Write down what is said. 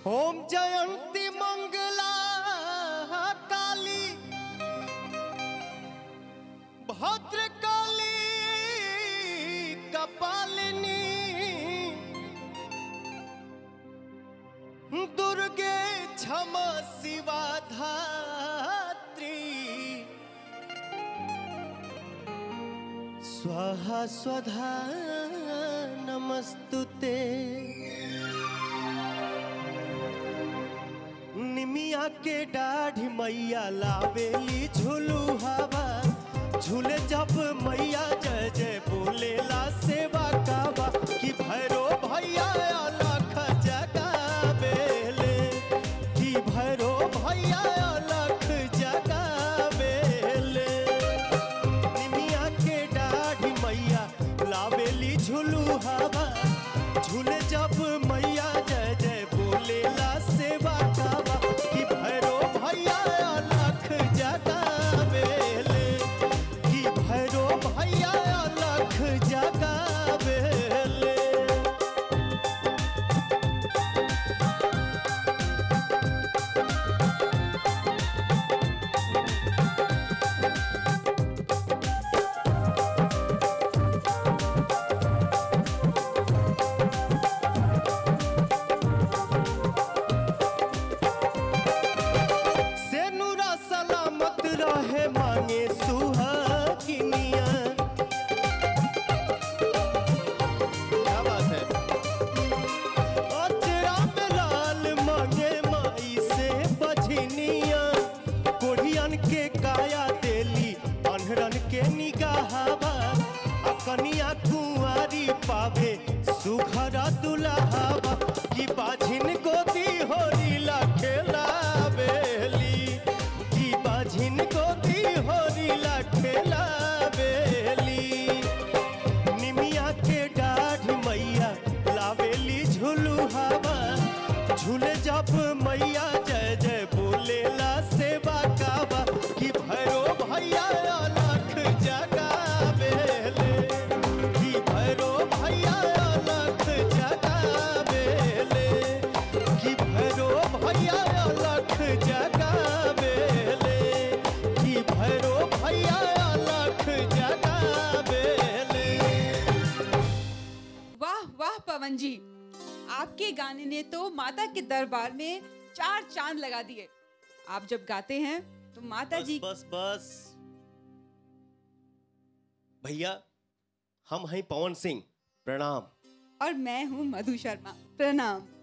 ओम जयंती मंगला काली भद्रकाली कपालिनी दुर्गे क्षमा शिवा धात्री स्वाहा स्वधा नमस्तुते निमिया के डाढ़ी मैया लावेली झुलू हवा झूले जब मैया जय जय बोलेला सेवा कावा कि भैरो भैया अलख जगावेले कि भैरो भैया अलख जगावेले निमिया के डाढ़ी मैया लावेली झुलू हवा झूले जब मैया जय जय बोलेला सेवा कावा कि भैरो भैया अलख जगावेले कि भैरो भैया अलख जगावेले से नूरा सलामत रहे मांगे सुहागिनिया क्या बात है अचरा में लाल मांगे माई से बझनिया कोढ़ियन के काया देली अनहरन के निगाहवा आ कनिया कुंवारी पावे सुघर दुल्हावा की बाझिन गोदी होरीला खेलावेली की बाझिन गोदी होरीला खेलावेली निमिया के डाढ़ मैया लावेली झुलू हवा झूले जब मैया जय जय बोलेला सेवा कावा कि भैरो भैया अलख जगावेले कि भैरो भैया अलख जगावेले कि भैरो भैया अलख जगावेले कि भैरो भैया अलख जगावेले वाह वाह पवन जी आपके गाने ने तो माता के दरबार में चार चांद लगा दिए आप जब गाते हैं तो माता बस जी बस बस भैया हम हैं पवन सिंह प्रणाम और मैं हूँ मधु शर्मा प्रणाम